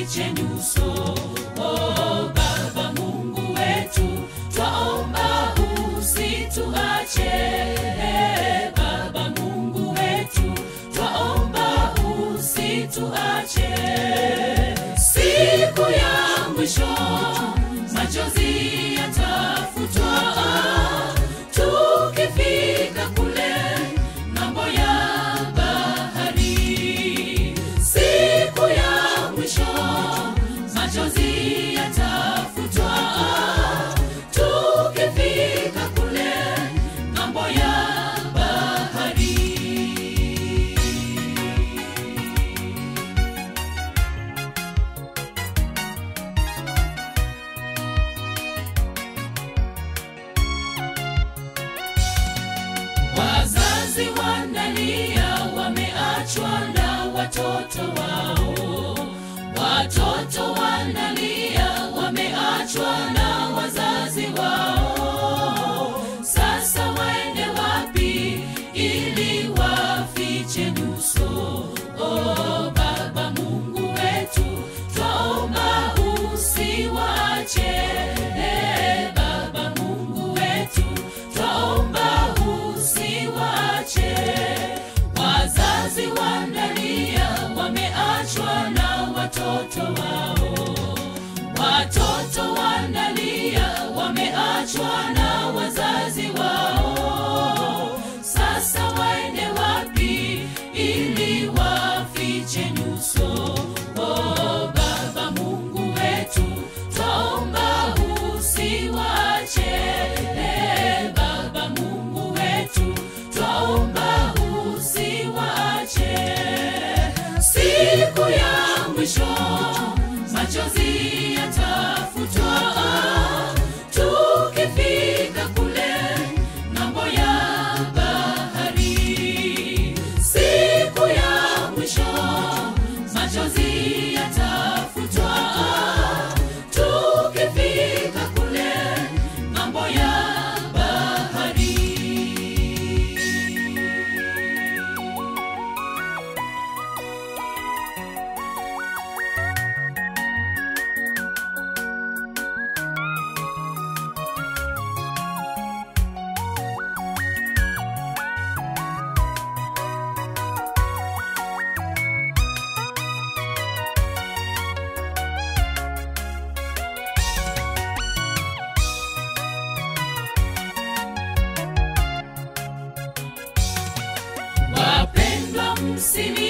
wafiche nyuso. Oh, Baba Mungu wetu, twaomba usituache. Eh, Baba Mungu wetu, twaomba usituache. Siku ya mwisho machozi yatafutwa, tukifika kule ng'ambo ya bahari. Siku ya mwisho machozi yatafutwa, tukifika kule ng'ambo ya bahari. Wazazi wanalia, wameachwa na watoto wao. Watoto wanalia, wameachwa na wazazi wao. Sasa waende wapi ili wafiche nyuso? Oh, Baba Mungu wetu, twaomba usiwache. Eh, Baba Mungu wetu, twaomba usiwache. Wazazi wanalia, wameachwa na watoto wao. Watoto wanalia, wameachwa na wazazi wao. Sasa waende wapi ili wafiche nyuso? Oh, Baba Mungu wetu, twaomba usiwache. Eh, Baba Mungu wetu, twaomba usiwache. Siku ya mwisho machozi yatafutwa, tukifika kule ng'ambo ya bahari. Siku ya mwisho machozi yatafutwa, tukifika kule ng'ambo ya bahari. Wapendwa, msili